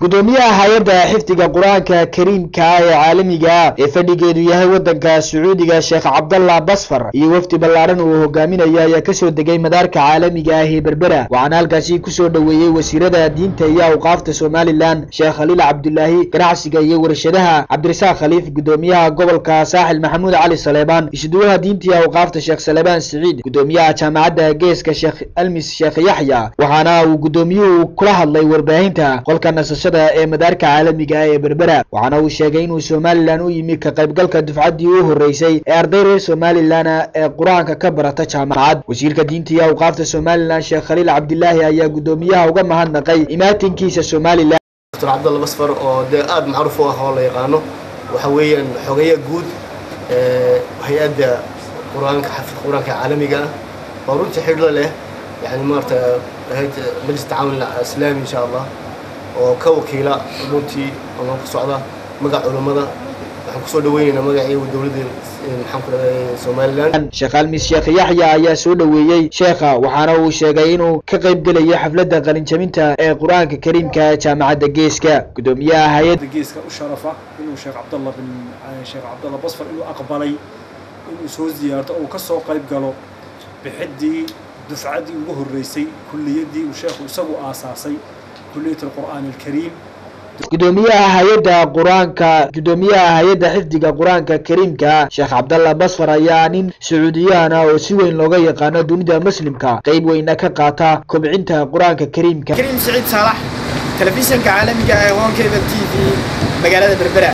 gudoomiyaha hay-adda xifdiga qur-aanka kariimka ee caalamiga ee fadhigeedu yahay wadanka sacuudiga sheekh cabdallah basfar iyo wafdi ballaaran uu hogaaminayo ayaa kasoo degay madaarka caalamiga ah ee berbera waxaana halkaasi kusoo dhoweeyey wasiirada diinta iyo awqaafta somalilan sheekh khaliil cabdulaahi ganacsiga iyo warshadaha cabdirasaaq khaliif gudoomiyaha gobolka saaxil maxamuud cali saleebaan isuduwaha diinta iyo awqaafta sheekh salebaan siciid gudoomiyaha jaamacadda geeska sheekh almis sheekh yaxya waxaana uu gudoomiyuhu kula hadlay warbaahinta qolka nasashada ee madaarka caalamiga ah ee berbera waxaana uu sheegay inuu somalilan u yimi ka qaybgalka dufcaddii u horeysay ee arday reer somalilan ee qur-aanka ka barata jaamacad wasiirka diinta iyo awqaafta somalilan sheekh khaliil cabdilaahi ayaa gudoomiyaha uga mahadnaqay imaatinkiisa somalilan dr cabdalla basfar oo dee aada macruuf u ah oo la yaqaano waxa weeyaan xogeeya guud hay-adda qur-aanka xafid qur-aanka caalamiga ah oo runtii xidhlo leh yani maarata majlis tacaawun islaami insha allah oo ka wakiila runtii ama ku socda magac culummada waxaan kusoo dhaweynaynaa magacii dowladda maxaan ku dhahay somalilan sheekh almis sheekh yaxya ayaa soo dhoweeyey sheekha waxaana uu sheegay inuu ka qayb gelayo xafladda qalinjabinta ee qur-aanka kariimka jaamacadda geeska gudoomiyaha hay-adda geeska u sharafa inuu sheekh cabdallah bin sheekh cabdallah basfar inuu aqbalay inuu soo ziyaarto oo ka soo qayb galo bixiddii dufcaddii ugu horreysay kulliyaddii uu sheekhu isagu aasaasay kulliyat alqur'aan alkariim gudoomiyaha hay-adda qur-aanka gudoomiyaha hay-adda xifdiga qur-aanka kariimka sheekh cabdallah basfar ayaa nin sacuudiyahana oo si weyn looga yaqaano dunida muslimka qeyb weyna ka qaata kobcinta qur-aanka kariimka kariim siciid saalax telefishanka caalamiga ee honkable t v magaalada berbera